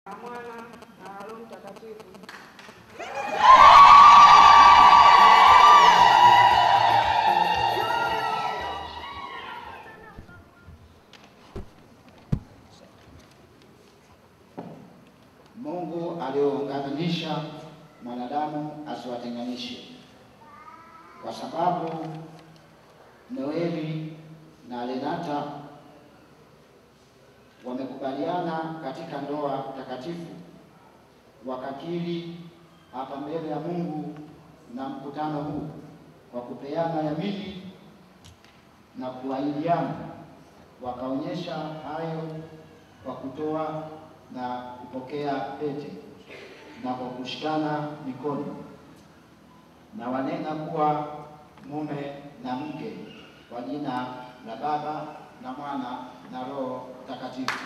na Mwana na Roho Mtakatifu. Mungu aliyounganisha mwanadamu asiwatenganishe, kwa sababu Noeli na Lenata wamekubaliana katika ndoa takatifu, wakakiri hapa mbele ya Mungu na mkutano huu kwa kupeana yamini na kuahidiana, wakaonyesha hayo kwa kutoa na kupokea pete na kwa kushikana mikono, na wanena kuwa mume na mke kwa jina la Baba na Mwana na Roho Mtakatifu.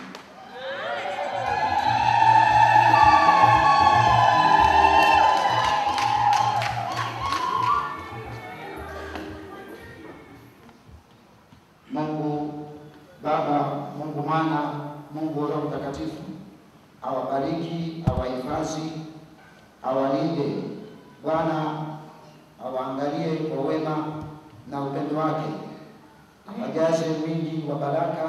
Mungu Baba, Mungu Mwana, Mungu Roho Mtakatifu awabariki, awahifadhi, awalinde. Bwana awaangalie kwa wema na upendo wake, awajaze wingi wa baraka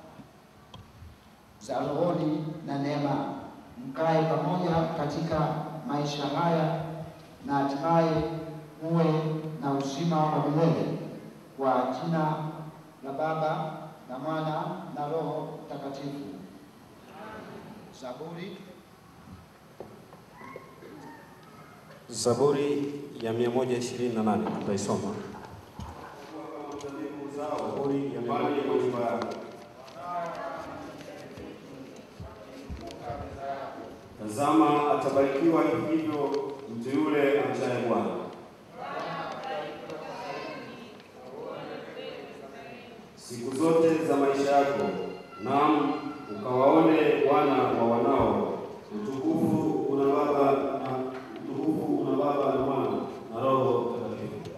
za rohoni na neema, mkae pamoja katika maisha haya na hatimaye muwe na uzima wa milele kwa jina la Baba na Mwana na Roho Mtakatifu. Zaburi Zaburi ya 128 tutaisoma. Zaburi ya 128. Tazama, atabarikiwa hivyo mtu yule amchaye Bwana. Siku zote za maisha yako, naam, ukawaone wana wa wanao. Utukufu una Baba na utukufu una Baba na Mwana na Roho Mtakatifu.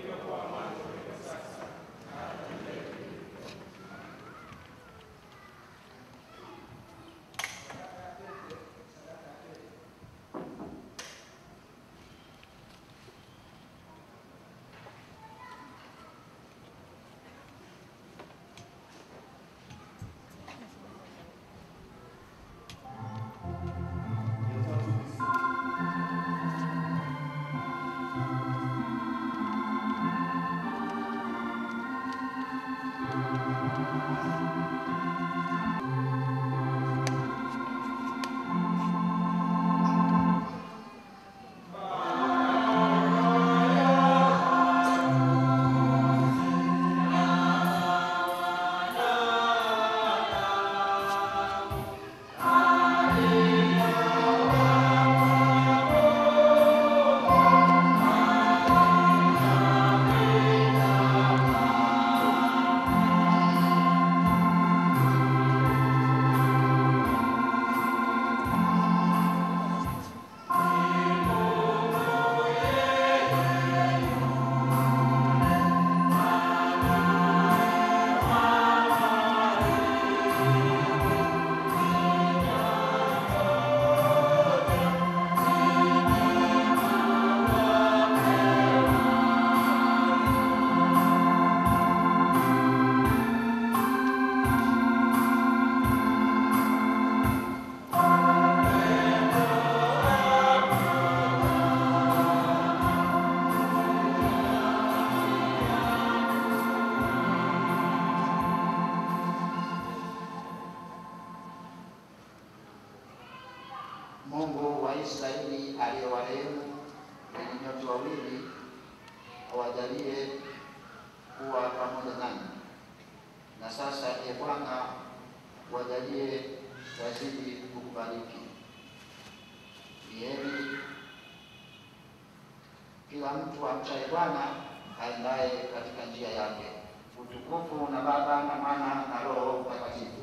Mungu wa Israeli aliyewarehemu wenye nyote wawili awajalie kuwa pamoja nanyi. Na sasa, e Bwana, wajalie wazidi kukubariki. Ni heri kila mtu amchaye Bwana aendaye katika njia yake. Utukufu na Baba na Mwana na Roho Mtakatifu.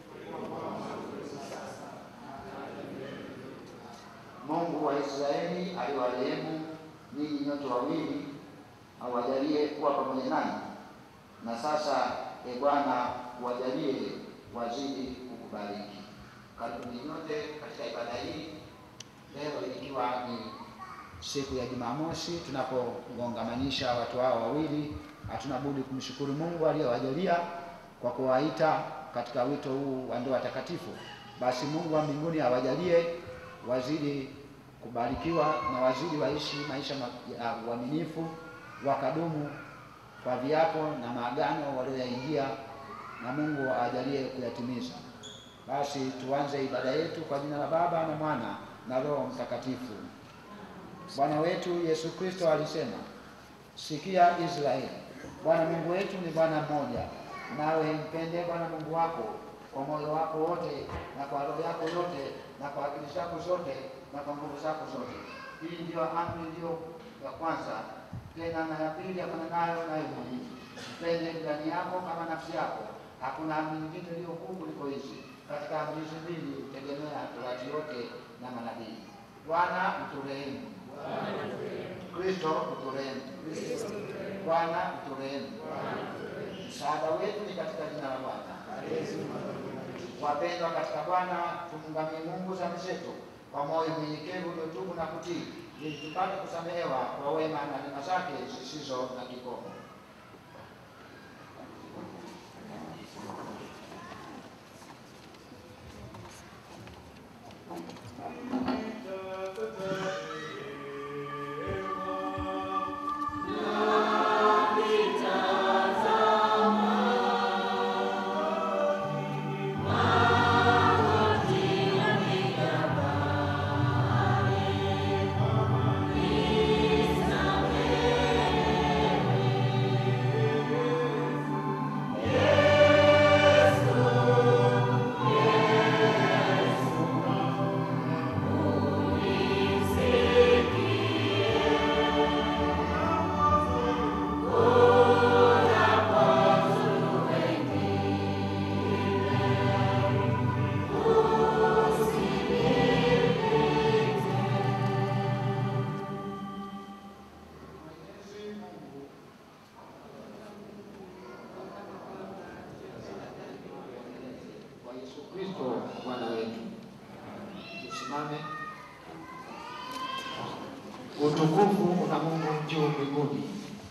Mungu wa Israeli aliwarehemu ninyi nyote wawili, awajalie kuwa pamoja nanyi. Na sasa, e Bwana, wajalie wazidi kukubariki. Karibuni nyote katika ibada hii leo, ikiwa ni siku ya Jumamosi tunapongongamanisha watu hao wawili. Hatuna budi kumshukuru Mungu aliyowajalia kwa kuwaita katika wito huu wa ndoa takatifu. Basi Mungu wa mbinguni awajalie wazidi kubarikiwa na wazidi waishi maisha ma- ya uaminifu, wakadumu kwa viapo na maagano walioyaingia, na Mungu awajalie kuyatimiza. Basi tuanze ibada yetu kwa jina la Baba na Mwana na Roho Mtakatifu. Bwana wetu Yesu Kristo alisema, sikia Israeli, Bwana Mungu wetu ni Bwana mmoja, nawe mpende Bwana Mungu wako kwa moyo wako wote na kwa roho yako yote na kwa akili zako zote na kwa nguvu zako zote. Hii ndiyo amri iliyo ya kwanza, tena na ya pili yafananayo nayo ni hii, mpende jirani yako kama nafsi yako. Hakuna amri nyingine iliyo kuu kuliko hizi. Katika amri hizi mbili tegemea torati yote na manabii. Bwana uturehemu. Kristo uturehemu. Bwana uturehemu. Msaada wetu ni katika jina la Bwana. Wapendwa katika Bwana, tumngamie Mungu dhambi zetu kwa moyo mnyenyekevu uliotubu na kutii, ili tupate kusamehewa kwa wema na neema zake zisizo na kikomo. Kwa Yesu Kristo Bwana wetu. Tusimame. Utukufu una Mungu juu mbinguni.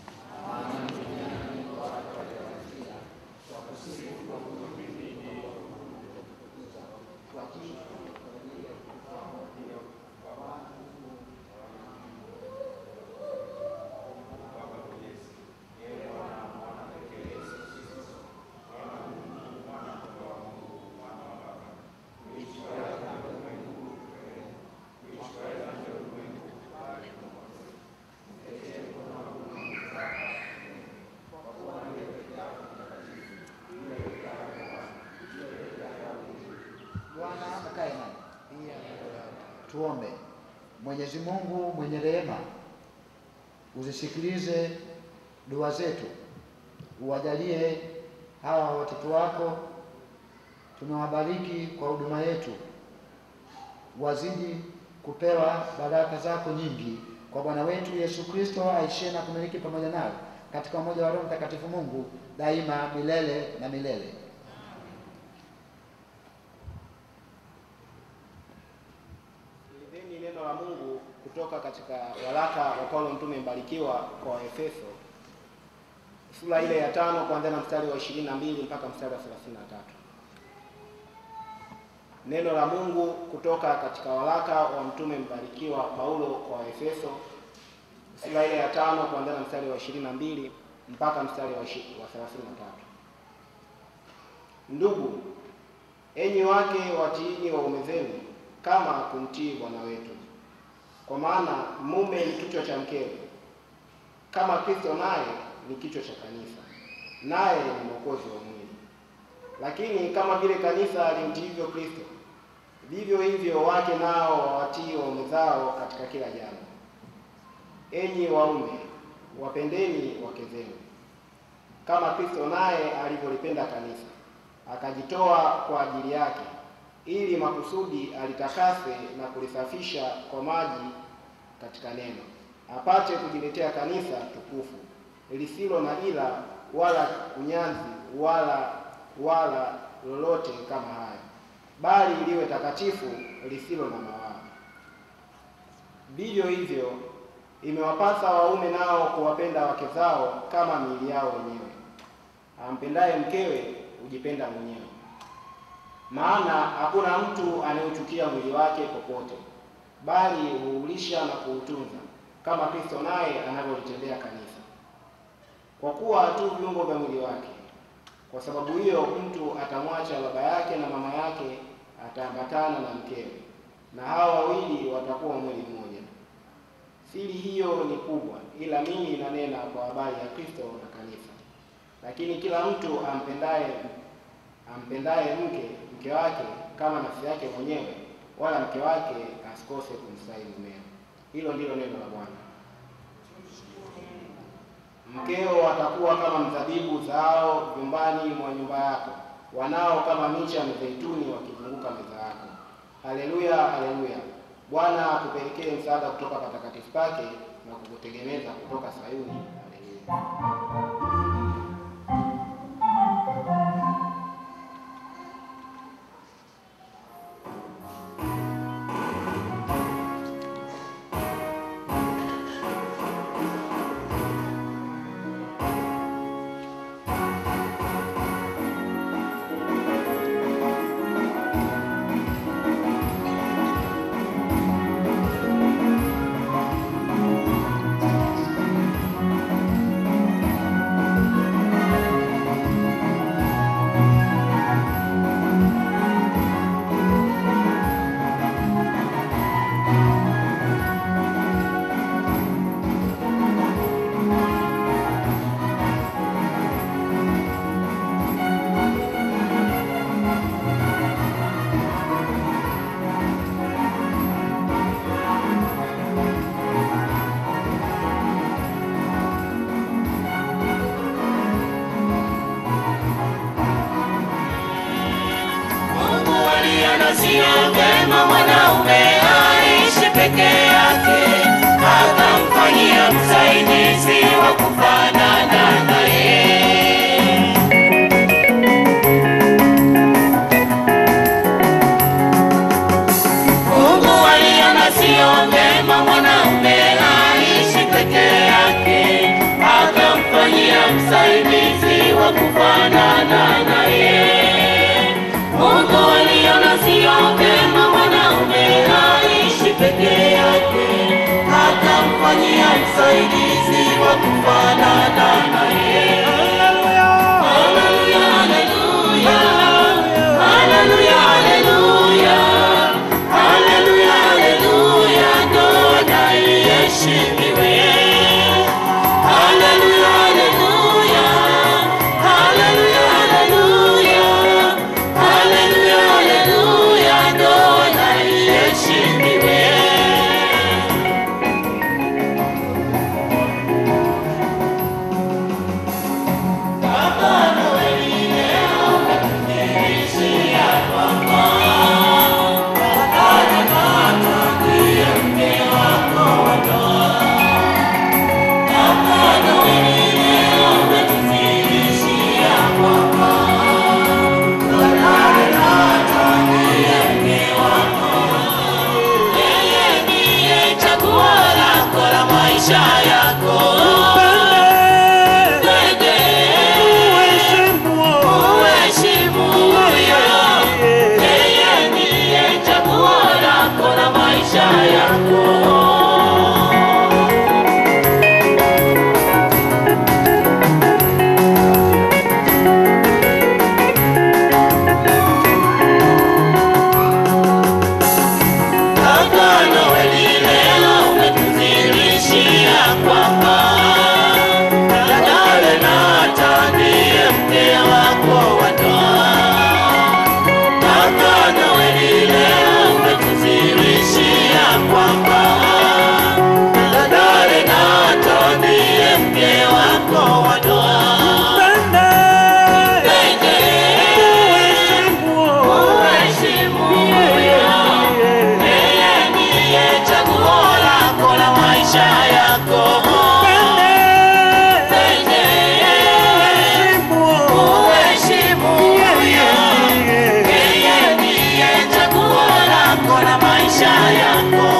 Bwana akae nani. Tuombe. Mwenyezi Mungu mwenye rehema, uzisikilize dua zetu, uwajalie hawa watoto wako, tunawabariki kwa huduma yetu, wazidi kupewa baraka zako nyingi kwa Bwana wetu Yesu Kristo aishie na kumiliki pamoja nawe katika umoja wa Roho Mtakatifu Mungu daima milele na milele. Sikilizeni neno la Mungu kutoka katika waraka wa Paulo mtume mbarikiwa kwa Waefeso sura ile ya tano kuanzia na mstari wa 22 mpaka mstari wa 33. Neno la Mungu kutoka katika waraka wa mtume mbarikiwa Paulo kwa Waefeso sura ile ya tano kuanzia na mstari wa 22 mpaka mstari wa ishi- wa 33. Ndugu, enyi wake watiini waume zenu kama kumtii Bwana wetu, kwa maana mume ni kichwa cha mkewe, kama Kristo naye ni kichwa cha kanisa, naye ni mwokozi wa mwili. Lakini kama vile kanisa limtiivyo Kristo, vivyo hivyo wake nao wawatii waume zao katika kila jambo. Enyi waume, wapendeni wake zenu kama Kristo naye alivyolipenda kanisa akajitoa kwa ajili yake, ili makusudi alitakase na kulisafisha kwa maji katika neno, apate kujiletea kanisa tukufu lisilo na ila wala kunyanzi wala wala lolote kama hayo, bali liwe takatifu lisilo na mawaa. Vivyo hivyo imewapasa waume nao kuwapenda wake zao kama miili yao wenyewe. Ampendaye mkewe hujipenda mwenyewe. Maana hakuna mtu anayeuchukia mwili wake popote, bali huulisha na kuutunza, kama Kristo naye anavyolitendea kanisa, kwa kuwa tu viungo vya mwili wake. Kwa sababu hiyo mtu atamwacha baba yake na mama yake, ataambatana na mkewe, na hao wawili watakuwa mwili mmoja. Siri hiyo ni kubwa, ila mimi nanena kwa habari ya Kristo na kanisa. Lakini kila mtu ampendaye ampendaye mke mke wake kama nafsi yake mwenyewe, wala mke wake asikose kumstahi mumewe. Hilo ndilo neno la Bwana. Mkeo atakuwa kama mzabibu zao vyumbani mwa nyumba yako, wanao kama miche ya mizeituni wakizunguka meza yako. Haleluya, haleluya! Bwana akupelekee msaada kutoka patakatifu pake na kukutegemeza kutoka Sayuni. Haleluya. Mungu aliona sio vema mwanaume aishi peke yake, akamfanyia msaidizi wa kufanana naye. Mungu aliona sio vema mwanaume aishi peke yake, akamfanyia msaidizi wa kufanana naye. Mungu aliona sio vema mwanaume aishi peke yake, akamfanyia msaidizi wa kufanana naye. Haleluya, haleluya, haleluya, haleluya, haleluya, haleluya, ndoa na iheshimiwe. Haleluya, haleluya, haleluya, haleluya, haleluya, haleluya, ndoa na iheshimiwe. Yeye ndiye chaguo lako la maisha yako. Mpende, uheshimu huyo. Yeye ndiye chaguo lako la maisha yako. Agano hili leo umetudhihirishia kwamba yako.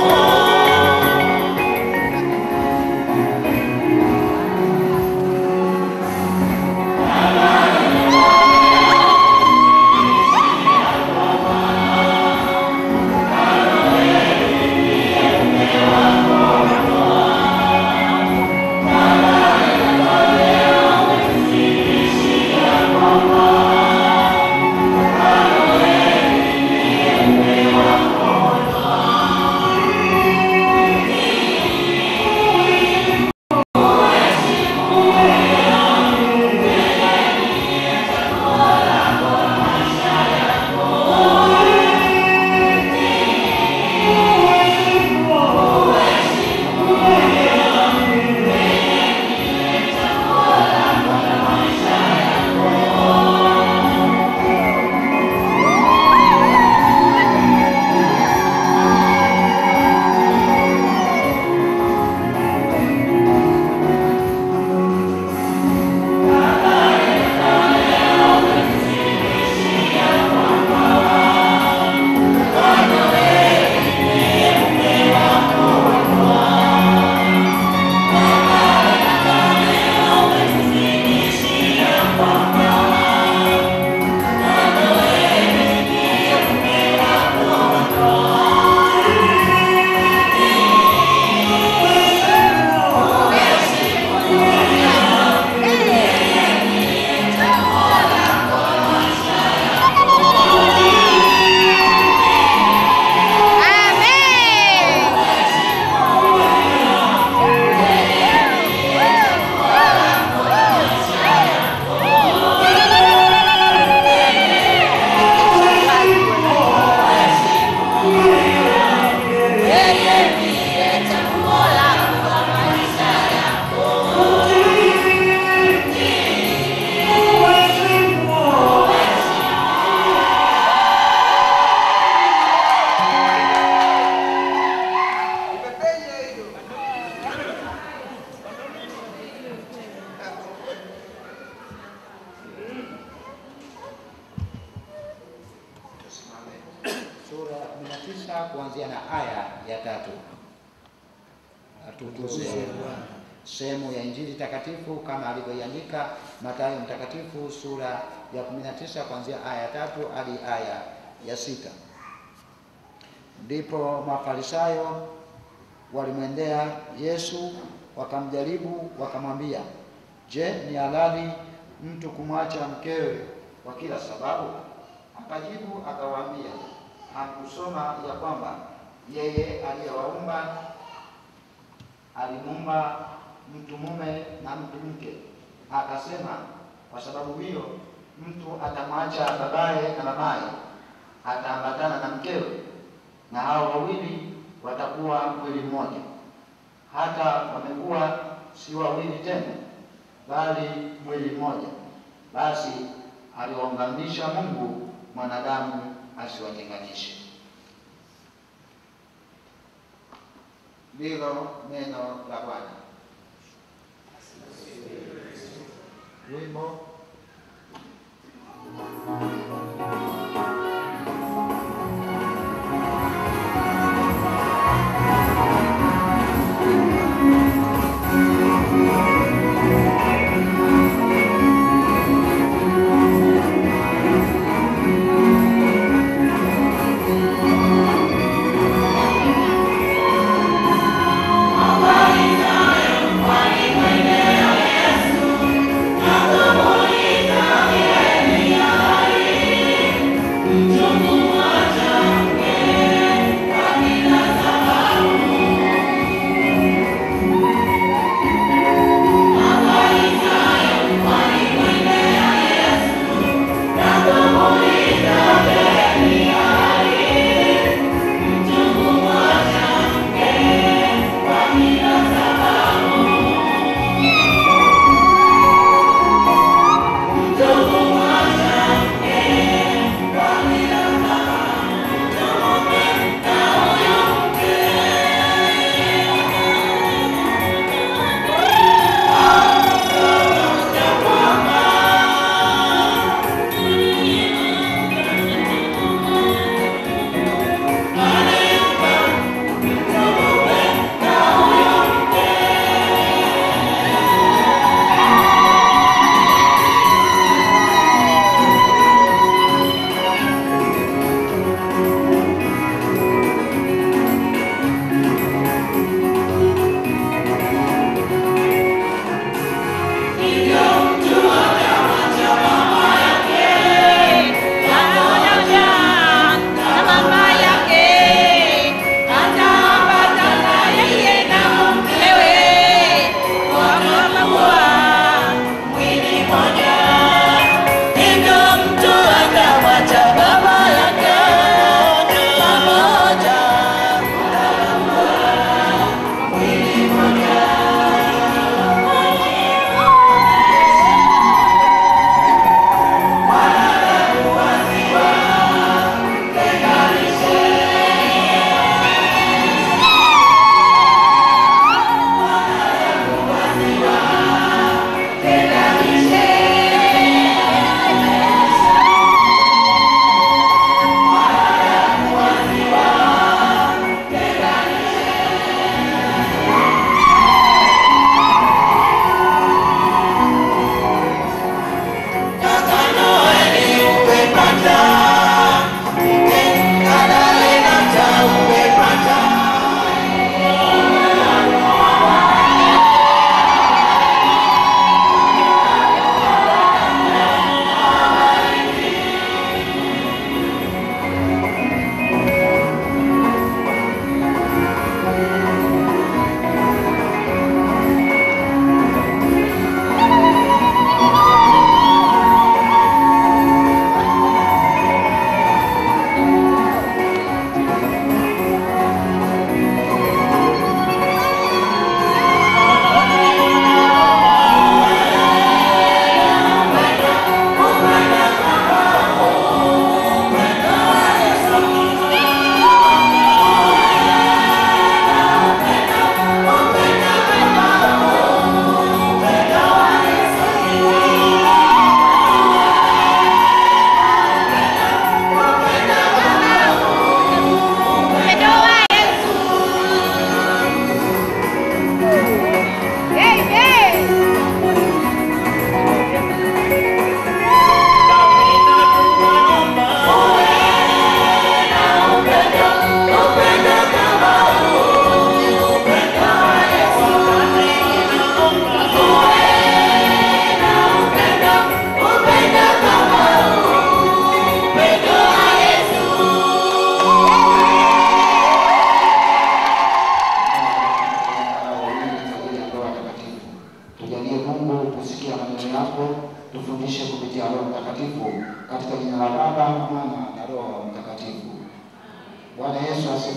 sura ya kumi na tisa kuanzia na aya ya tatu. Atukuzwe Bwana. Sehemu ya Injili takatifu kama alivyoiandika Mathayo mtakatifu sura ya 19 kuanzia aya ya tatu hadi aya ya sita. Ndipo Mafarisayo walimwendea Yesu wakamjaribu, wakamwambia, Je, ni halali mtu kumwacha mkewe kwa kila sababu? Akajibu akawaambia, hakusoma ya kwamba yeye aliyewaumba alimuumba mtu mume na mtu mke? Akasema, kwa sababu hiyo mtu atamwacha babaye na mamaye, ataambatana na mkewe, na hao wawili watakuwa mwili mmoja. Hata wamekuwa si wawili tena, bali mwili mmoja. Basi aliwaunganisha Mungu, mwanadamu asiwatenganishe. Ndilo neno la Bwana. Wimbo Yesu, nakuuliza wewe ni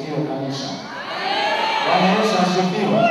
asifiwe kanisa. Bwana Yesu asifiwe.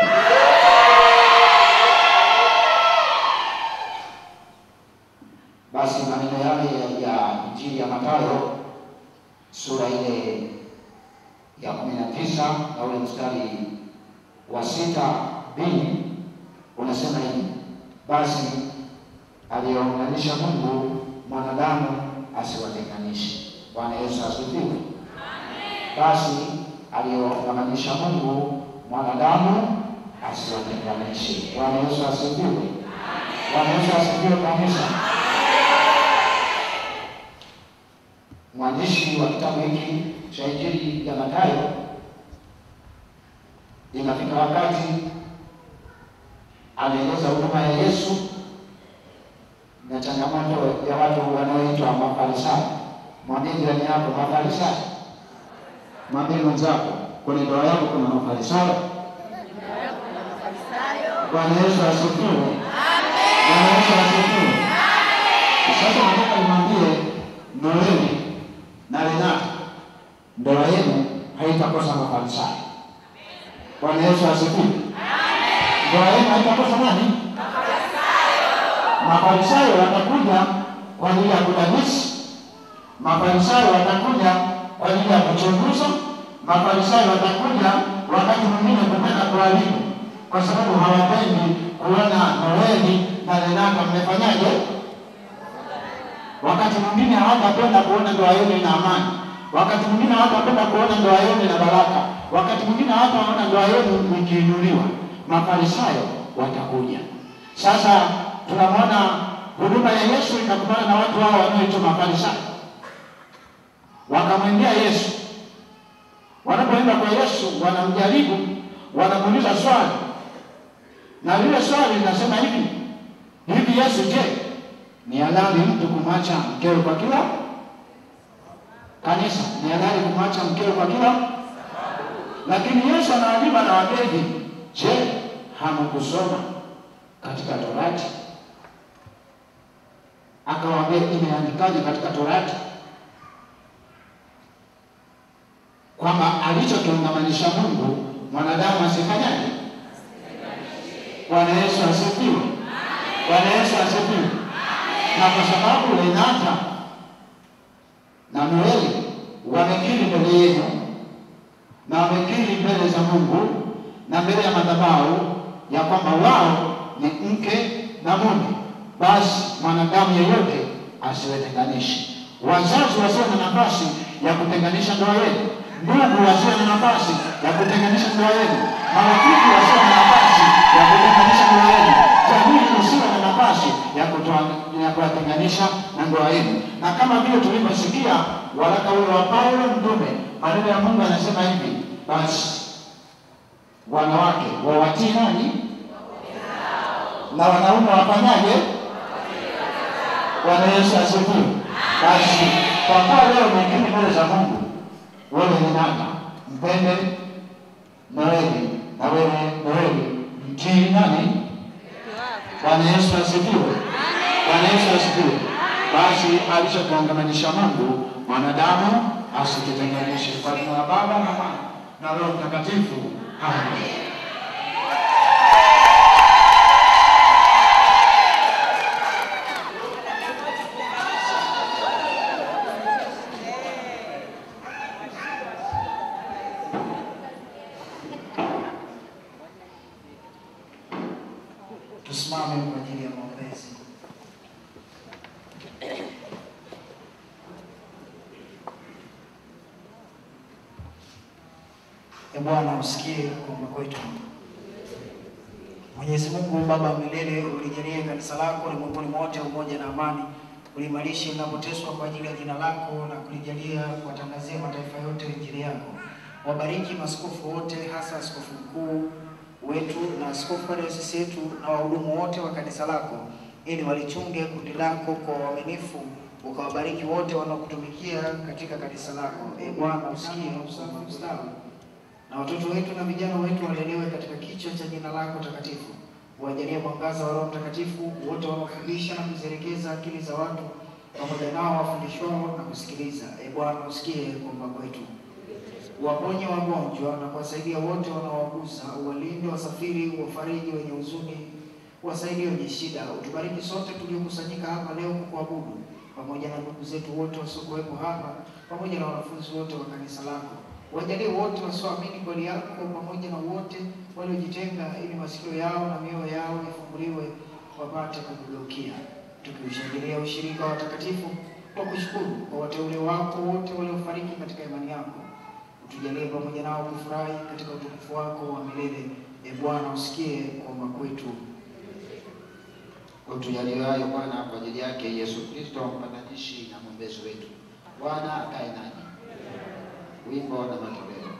Basi maneno yale ya- ya Injili ya Mathayo sura ile ya kumi na tisa na ule mstari wa sita b unasema hivi: basi aliyounganisha Mungu mwanadamu asiwatenganishe. Bwana Yesu asifiwe. Basi aliyounganisha Mungu mwanadamu asiwatenganishe. Bwana Yesu asifiwe. Bwana Yesu asifiwe kanisa. Mwandishi wa kitabu hiki cha Injili ya Mathayo, inafika wakati anaeleza huduma ya Yesu na changamoto ya watu wanaoitwa Mafarisayo. Mwambie jirani yako Mafarisayo. Mwambie mwenzako kwenye ndoa yako kuna Mafarisayo. Bwana Yesu asifiwe. Bwana Yesu asifiwe. Sasa nataka nimwambie Noeli na Renata, ndoa yenu haitakosa Mafarisayo. Bwana Yesu asifiwe. Ndoa yenu haitakosa nani? Mafarisayo watakuja kwa ajili ya kudadisi. Mafarisayo watakuja kwa ajili ya kuchunguza. Mafarisayo watakuja wakati mwingine kutaka kuharibu, kwa sababu hawapendi kuona Noeli na Renata mmefanyaje. Wakati mwingine hawatapenda kuona ndoa yenu ina amani. Wakati mwingine hawatapenda kuona ndoa yenu ina baraka. Wakati mwingine hawataona ndoa yenu ikiinuliwa. Mafarisayo watakuja. Sasa tunamwona huduma ya Yesu ikakutana na watu hao wanaoitwa Mafarisayo, wakamwendea Yesu. Wanapoenda kwa Yesu, wanamjaribu, wanamuuliza swali, na lile swali linasema hivi hivi, Yesu, je, ni halali mtu kumwacha mkewe kwa kila kanisa? Ni halali kumwacha mkewe kwa kila? Lakini Yesu anawajibu, anawaambia hivi, je, hamkusoma katika Torati? Akawaambia, imeandikaje katika Torati kwamba alichokiungamanisha Mungu mwanadamu asifanyaje? Bwana Yesu asifiwe. Bwana Yesu asifiwe. Na kwa sababu Renata na Noeli wamekiri mbele yenu na wamekiri mbele za Mungu na mbele ya madhabahu ya kwamba wao ni mke na mume, basi mwanadamu yeyote asiwetenganishe. Wazazi wasiwe na nafasi ya kutenganisha ndoa yenu, ndugu wasiwe na nafasi ya kutenganisha ndoa yenu, marafiki wasiwe na nafasi ya kutenganisha ndoa yenu, jamii isiwe na nafasi ya kutoa ya kuwatenganisha na ndoa yenu. Na kama vile tulivyosikia waraka ule wa Paulo mtume, maneno ya Mungu anasema hivi, basi wanawake wawatii nani na wanaume wafanyaje? Bwana Yesu asifiwe. Basi kwa kuwa leo umekiri mbele za Mungu, wewe ni nani? Mpende Noeli na wewe Noeli mtii nani? Bwana Yesu asifiwe. Bwana Yesu asifiwe. Basi alichokiungamanisha Mungu mwanadamu asikitenganishe. Kwa jina la Baba na Mwana na Roho Mtakatifu. Amen. Tusimame kwa ajili ya maombezi. E Bwana, usikie kuomba kwetu. Mwenyezi Mungu Baba wa milele, ulijalie kanisa lako ulimwenguni mote umoja na amani, uliimarishe linapoteswa kwa ajili ya jina lako na kulijalia kuwatangazia mataifa yote injili yako. Wabariki maaskofu wote, hasa askofu mkuu wetu na askofu wa dayosisi yetu na wahudumu wote wa kanisa lako, ili walichunge kundi lako kwa uaminifu, ukawabariki wote wanaokutumikia katika kanisa lako. E Bwana, usikie usafi ustawi na watoto wetu na vijana wetu walelewe katika kichwa cha jina lako takatifu. Uwajalie mwangaza wa Roho Mtakatifu wote wanaofundisha na kuzielekeza akili za watu, pamoja nao wafundishwao na kusikiliza. E Bwana, usikie kuomba kwetu. waponye wagonjwa na kuwasaidia wote wanaowagusa, uwalinde wasafiri, wafariji wenye huzuni, wasaidie wenye shida. Utubariki sote tuliokusanyika hapa leo kukuabudu, pamoja na ndugu zetu wote wasiokuwepo hapa, pamoja na wanafunzi wote wa kanisa lako. Wajalie wote wasioamini kweli yako, pamoja na wote waliojitenga, ili masikio yao na mioyo yao ifunguliwe, wapate kukugeukia, tukiushangilia ushirika wa watakatifu kwa kushukuru kwa wateule wako wote waliofariki katika imani yako utujalie pamoja nao kufurahi katika utukufu wako wa milele. E Bwana, usikie kuomba kwetu. Utujalie hayo Bwana kwa ajili yake Yesu Kristo mpatanishi na mwombezi wetu. Bwana akae nanyi. Wimbo na matoleo.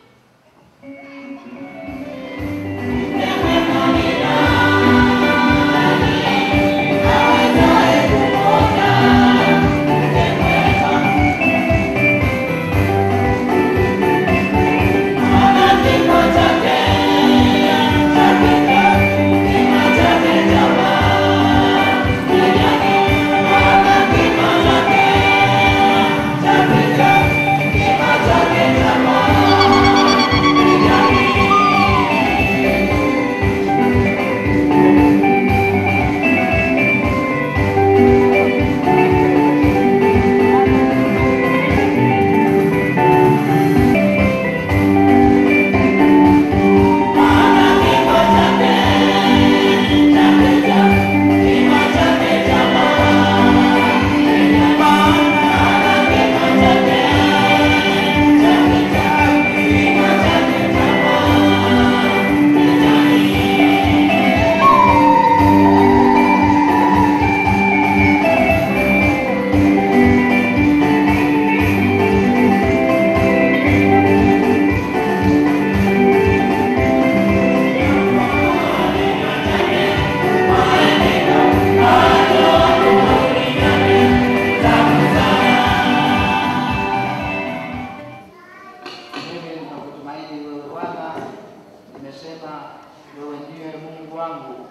Mimi ninakutumaini wewe Bwana, nimesema wewe ndiwe Mungu wangu,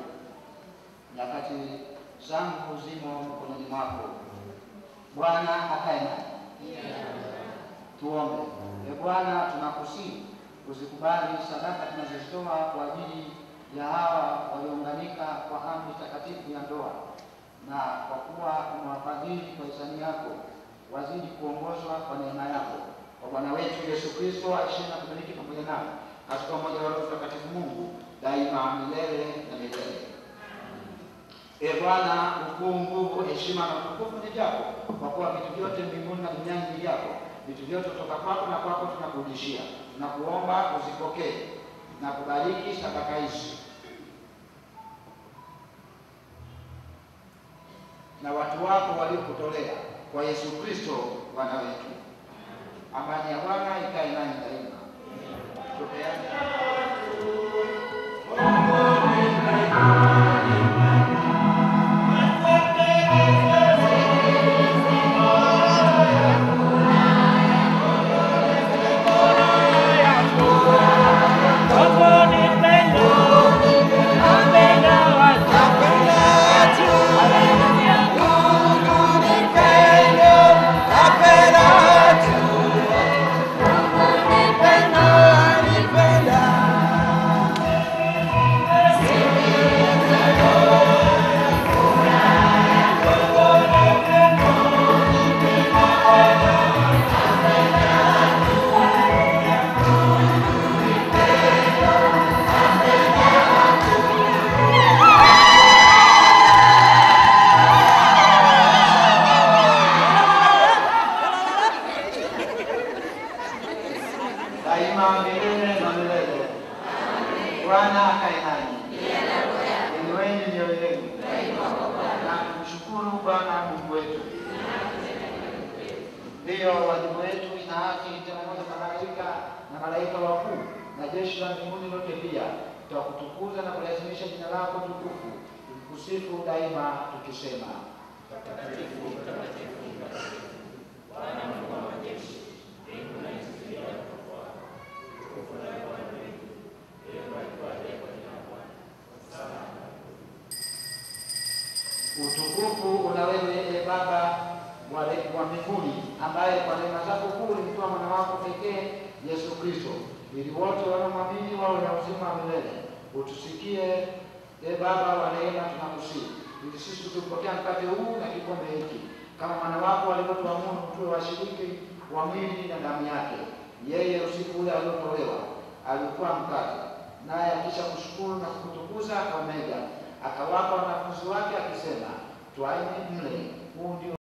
nyakati zangu zimo mkononi mwako. Bwana akae nani. Tuombe. E Bwana, tunakusihi uzikubali sadaka tunazozitoa kwa ajili ya hawa waliounganika kwa amri takatifu ya ndoa, na kwa kuwa umewafadhili kwa hisani yako, wazidi kuongozwa kwa neema yako kwa Bwana wetu Yesu Kristo aishiye na kumiliki pamoja nao katika umoja wa Roho Mtakatifu Mungu daima milele na milele. E Bwana, ukuu, nguvu, heshima na utukufu ni vyako, kwa kuwa vitu vyote mbinguni na duniani ni vyako. Vitu vyote kutoka kwako na kwako tunakurudishia. Tunakuomba uzipokee na kubariki sadaka hizi na watu wako waliokutolea kwa Yesu Kristo Bwana wetu. Amani ya Bwana ikae nanyi daima. Tupeane daima milele na milele. Bwana akae nanyi. Inueni mioyo yenu na kumshukuru Bwana Mungu wetu. Ndiyo wajibu wetu, ina haki tena moja na malaika na malaika wakuu na jeshi la mbinguni lote pia tutakutukuza na kuliazimisha jina lako tukufu, tukikusifu daima tukisema Utukufu una wewe e Baba wa re- wa mbinguni, ambaye kwa neema zako kuu ulimtoa mwana wako pekee Yesu Kristo, ili wote wanaomwamini wawe na uzima wa milele. Utusikie e Baba wa rehema, tunakusihi ili sisi tukipokea mkate huu na kikombe hiki kama mwana wako alivyotuamuru tuwe washiriki wa mwili na damu yake. Yeye usiku ule aliotolewa alikuwa mkate, naye akisha kushukuru na kukutukuza akamega, akawapa wanafunzi wake akisema, twaeni mle, huu ndio